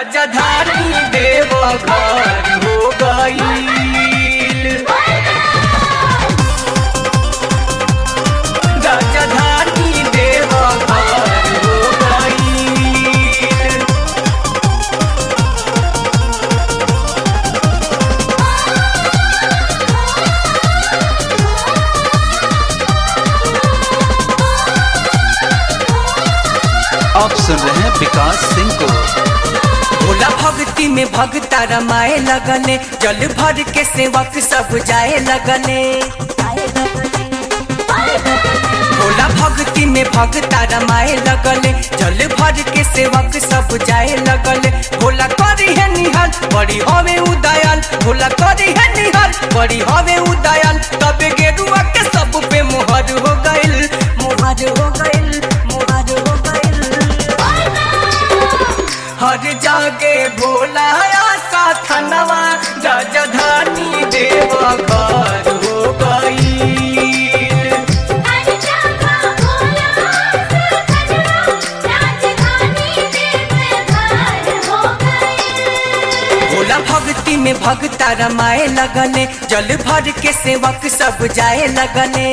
राजधानी देव घर हो गईल राजधानी देव घर हो गईल आप सुन रहे हैं विकास सिंह को भोला भक्ति में भगता रमाए लगने जल भर के सेवक सब जाए लगने भोला भक्ति में भगता रमाए लगले जल भर के सेवक सब जाए लगले भोला करी है निहाल बड़ी हवे उदयाल भोला करी है निहाल बड़ी हवे उदयाल तब गेरुआ के सब पे मोहर हो गइल मोहर हो गइल मोहर हो गइल हर जागे भोला आशा थनवा राजधानी देव घर हो गई भोला भक्ति में भगता रमाए लगने जल भर के सेवक सब जाए लगने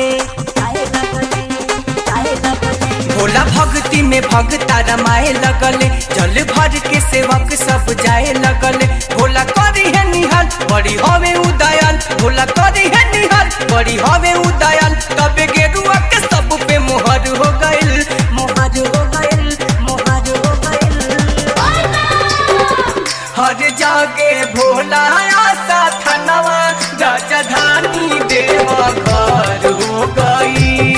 भोला भक्ति में भगता रमाए लगले जल भर के सेवक सब जाए लगले भोला करी है निहाल बड़ी हवे उदयाल भोला करी है निहाल बड़ी हवे उदयाल तब गेरुआ के सब पे मोहर हो गइल मोहर हो गइल मोहर हो गइल हर जागे भोला आशा थनवा राजधानी देव घर हो गई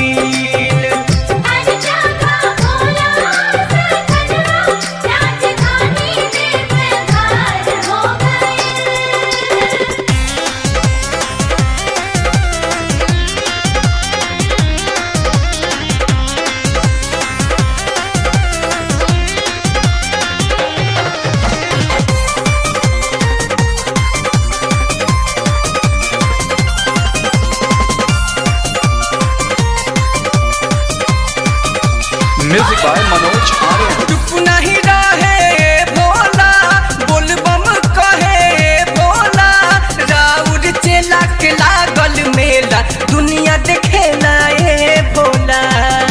म्यूजिक बाय मनोज आर्य चुप नहीं रहे भोला बोलबम कहे भोला राउर चेला के लागल मेला दुनिया देखेला ए भोला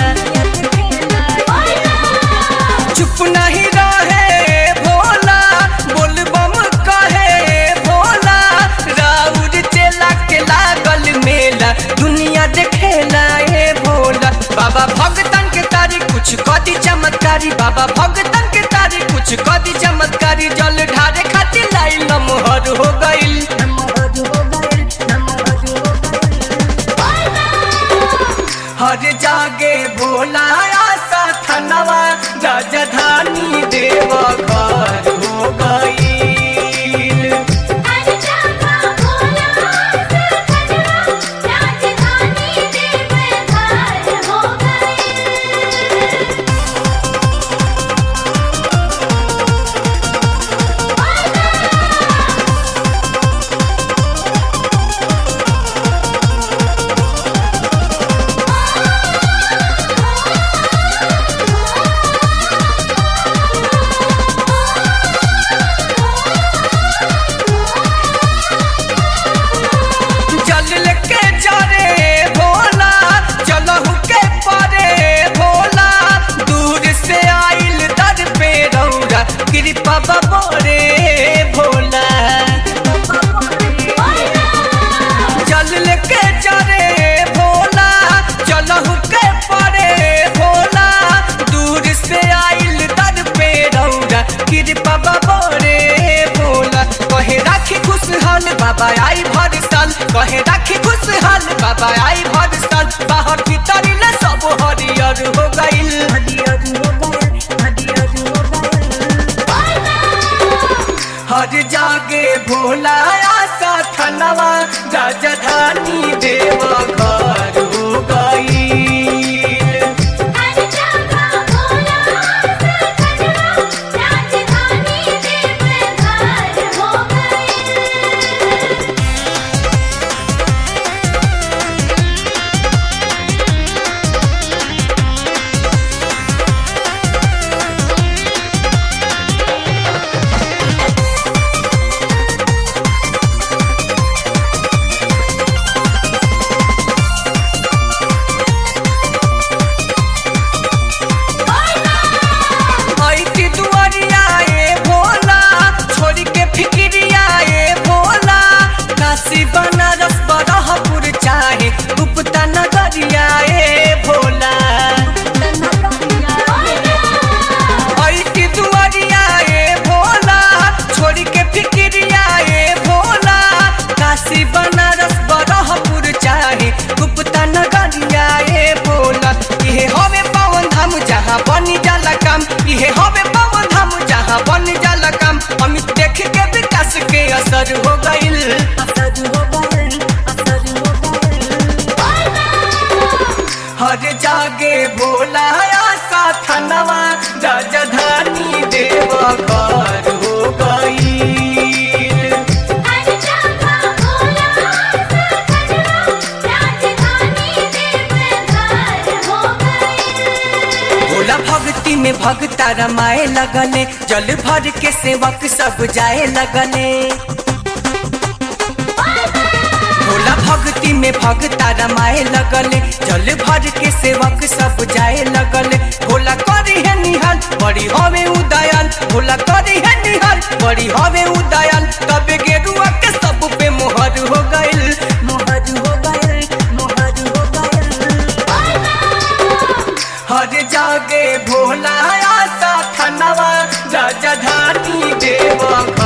चुप नहीं रहे भोला बोलबम कहे भोला राउर चेला के लागल मेला दुनिया देखेला ए भोला बाबा भगतन के तारी कुछ कदी चमत्कारी बाबा भगतन के तारी कुछ कदी चमत्कारी जल ढारे खातिर लाइन नमहर हो गइल हर जागे भोला आशा थनवा राजधानी देव घर हो गई जल लेके जारे भोला चलहु के पारे भोला दूर से आइल दर पे रौरा कृपा बबोरे भोला जल लेके जारे भोला चलहु के पारे भोला दूर से आइल दर पे रौरा कृपा बबोरे भोला कहे राखी खुशहाल बाबा आई भर साल कहे राखी खुशहाल बाबा आई भर साल बाहर भीतर ले सब हरियर हो गइल हरियर हो गइल हरियर हो गइल हर जागे भोला आशा थनवा राजधानी देव घर हो गई भक्ति में भगता रमाए लगले जल भर के सेवक सब जाए लगले भोला भक्ति में भगता रमाए लगले जल भर के सेवक सब जाए लगले भोला करी है निहाल बड़ी हवे उदयाल भोला करी है निहाल बड़ी हवे उदयाल तब गेरुआ के सब पे मोहर हो गइल मोहर हो गइल मोहर हो गइल हर जागे भोला आसा थनवा राजधानी देव